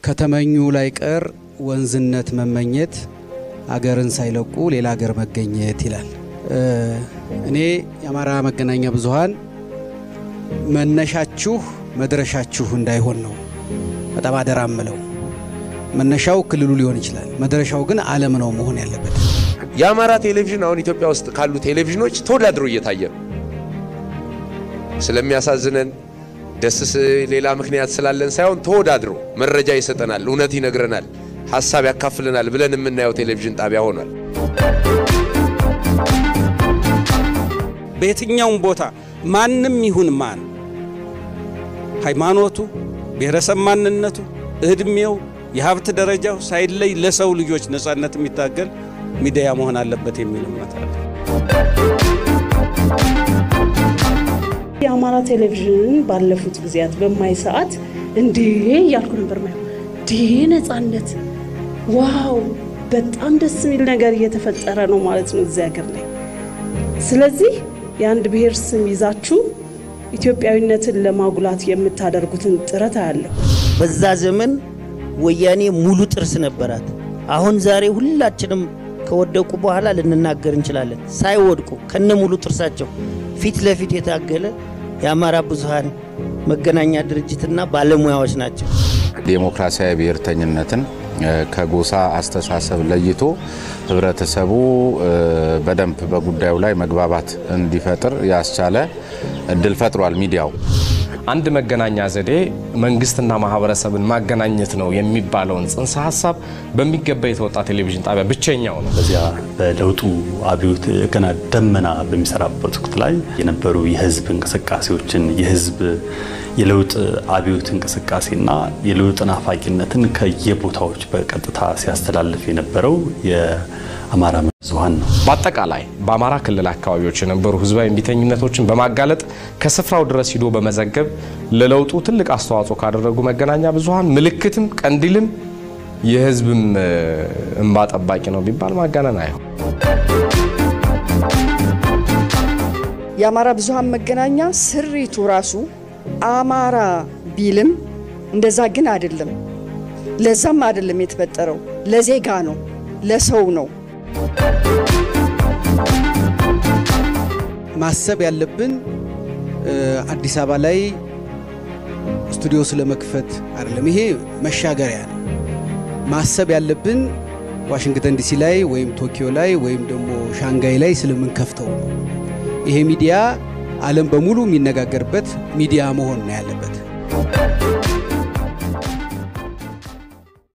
ከተመኙ ላይ ቀር ወንዝነት መመኘት አገርን ሳይለቁ ሌላ አገር መገኘት ይላል። እኔ የአማራ መገናኛ ብዙኃን መነሻችሁ መድረሻችሁ እንዳይሆን ነው በጣም አደራ ምለው። መነሻው ክልሉ ሊሆን ይችላል፣ መድረሻው ግን ዓለም ነው መሆን ያለበት። የአማራ ቴሌቪዥን አሁን ኢትዮጵያ ውስጥ ካሉ ቴሌቪዥኖች ተወዳድሮ እየታየ ነው። ስለሚያሳዝነን ደስስ ሌላ ምክንያት ስላለን ሳይሆን ተወዳድሮ መረጃ ይሰጠናል፣ እውነት ይነግረናል፣ ሀሳብ ያካፍለናል ብለን የምናየው ቴሌቪዥን ጣቢያ ሆኗል። በየትኛውም ቦታ ማንም ይሁን ማን ሃይማኖቱ፣ ብሔረሰብ ማንነቱ፣ እድሜው፣ የሀብት ደረጃው ሳይለይ ለሰው ልጆች ነጻነት የሚታገል ሚዲያ መሆን አለበት የሚል እምነት አለ። የአማራ ቴሌቪዥን ባለፉት ጊዜያት በማይ ሰዓት እንዴ እያልኩ ነበር ማየው። እንዴ ነጻነት፣ ዋው በጣም ደስ የሚል ነገር እየተፈጠረ ነው ማለት ነው እዚህ ሀገር ላይ። ስለዚህ የአንድ ብሔር ስም ይዛችሁ ኢትዮጵያዊነትን ለማጉላት የምታደርጉትን ጥረት አያለሁ። በዛ ዘመን ወያኔ ሙሉ ጥርስ ነበራት። አሁን ዛሬ ሁላችንም ከወደቁ በኋላ ልንናገር እንችላለን። ሳይወድቁ ከነ ሙሉ ጥርሳቸው ፊት ለፊት የታገለ የአማራ ብዙሃን መገናኛ ድርጅትና ባለሙያዎች ናቸው። ዴሞክራሲያዊ ብሔርተኝነትን ከጎሳ አስተሳሰብ ለይቶ ህብረተሰቡ በደንብ በጉዳዩ ላይ መግባባት እንዲፈጥር ያስቻለ እድል ፈጥሯል። ሚዲያው አንድ መገናኛ ዘዴ መንግስትና ማህበረሰብን ማገናኘት ነው የሚባለውን ጽንሰ ሀሳብ በሚገባ የተወጣ ቴሌቪዥን ጣቢያ ብቸኛው ነው። በዚያ በለውጡ አብዮት ገና ደመና በሚሰራበት ወቅት ላይ የነበሩ የህዝብ እንቅስቃሴዎችን የህዝብ የለውጥ አብዮት እንቅስቃሴና የለውጥ ናፋቂነትን ከየቦታዎች በቀጥታ ሲያስተላልፍ የነበረው የአማራ ብዙሃን ነው። በአጠቃላይ በአማራ ክልል አካባቢዎች የነበሩ ህዝባዊ እምቢተኝነቶችን በማጋለጥ ከስፍራው ድረስ ሂዶ በመዘገብ ለለውጡ ትልቅ አስተዋጽኦ ካደረጉ መገናኛ ብዙሃን ምልክትም ቀንዲልም የህዝብም እንባ ጠባቂ ነው ቢባል ማጋነን አይሆን። የአማራ ብዙሃን መገናኛ ስሪቱ ራሱ አማራ ቢልም እንደዛ ግን አይደለም። ለዛም አይደለም የተፈጠረው፣ ለዜጋ ነው፣ ለሰው ነው። ማሰብ ያለብን አዲስ አበባ ላይ ስቱዲዮ ስለመክፈት አይደለም። ይሄ መሻገሪያ ነው። ማሰብ ያለብን ዋሽንግተን ዲሲ ላይ ወይም ቶኪዮ ላይ ወይም ደግሞ ሻንጋይ ላይ ስለምንከፍተው ነው። ይሄ ሚዲያ ዓለም በሙሉ የሚነጋገርበት ሚዲያ መሆን ነው ያለበት።